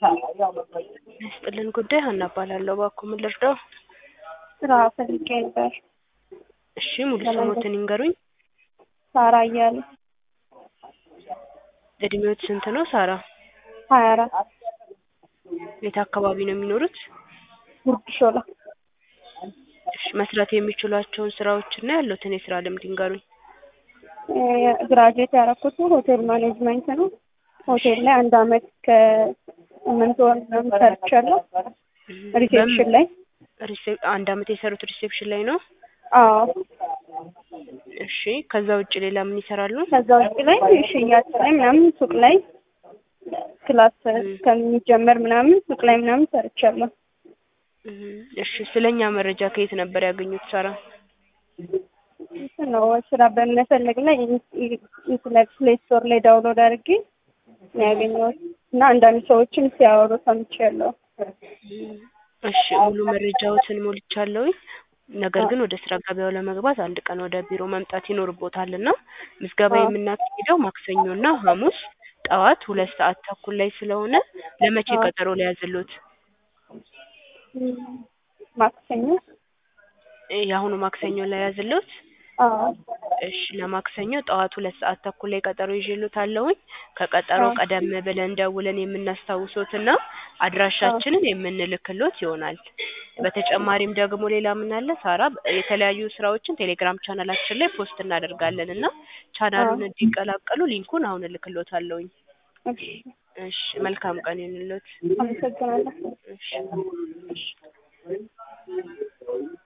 ይስጥልን ጉዳይ ሀና እባላለሁ። እባክዎ ምን ልርዳው? ስራ ፈልጌ ነበር። እሺ ሙሉ ስሞትን ይንገሩኝ? ሳራ እያለ እድሜዎት ስንት ነው ሳራ? ሀያ አራት የት አካባቢ ነው የሚኖሩት? ጉርድ ሾላ እሺ መስራት የሚችሏቸውን ስራዎች እና ያሉትን የስራ ልምድ ይንገሩኝ? ግራጁዌት ያደረኩት ሆቴል ማኔጅመንት ነው። ሆቴል ላይ አንድ አመት ከስምንት ወር ምናምን ሰርቻለሁ። ሪሴፕሽን ላይ ሪሴፕ አንድ አመት የሰሩት ሪሴፕሽን ላይ ነው? አዎ። እሺ ከዛ ውጭ ሌላ ምን ይሰራሉ? ከዛ ውጭ ላይ ሽያጭ ላይ ምናምን ሱቅ ላይ ክላስ እስከሚጀመር ምናምን ሱቅ ላይ ምናምን ሰርቻለሁ። እሺ ስለኛ መረጃ ከየት ነበር ያገኙት ሳራ? እንትን ነው ስራ በመፈለግ ላይ ኢንተርኔት ፕሌይ ስቶር ላይ ዳውንሎድ አድርጌ ነው ያገኘሁት እና አንዳንድ ሰዎችም ሲያወሩ ሰምቻለሁ። እሺ ሙሉ መረጃዎትን ሞልቻለሁኝ። ነገር ግን ወደ ስራ ገበያው ለመግባት አንድ ቀን ወደ ቢሮ መምጣት ይኖርቦታል እና ምዝገባ የምናካሂደው ማክሰኞ እና ሐሙስ ጠዋት ሁለት ሰዓት ተኩል ላይ ስለሆነ ለመቼ ቀጠሮ ልያዝልዎት? ማክሰኞ የአሁኑ ማክሰኞ ልያዝልዎት? አዎ። እሺ ለማክሰኞ ጠዋት ሁለት ሰዓት ተኩል ላይ ቀጠሮ ይዤልዎታለሁኝ። ከቀጠሮ ቀደም ብለን ደውለን የምናስታውሶትና አድራሻችንን የምንልክሎት ይሆናል። በተጨማሪም ደግሞ ሌላ ምን አለ ሳራ የተለያዩ ስራዎችን ቴሌግራም ቻናላችን ላይ ፖስት እናደርጋለን እና ቻናሉን እንዲቀላቀሉ ሊንኩን አሁን እልክልዎታለሁኝ። እሺ እሺ መልካም ቀን ይሁንልዎት። አመሰግናለሁ። እሺ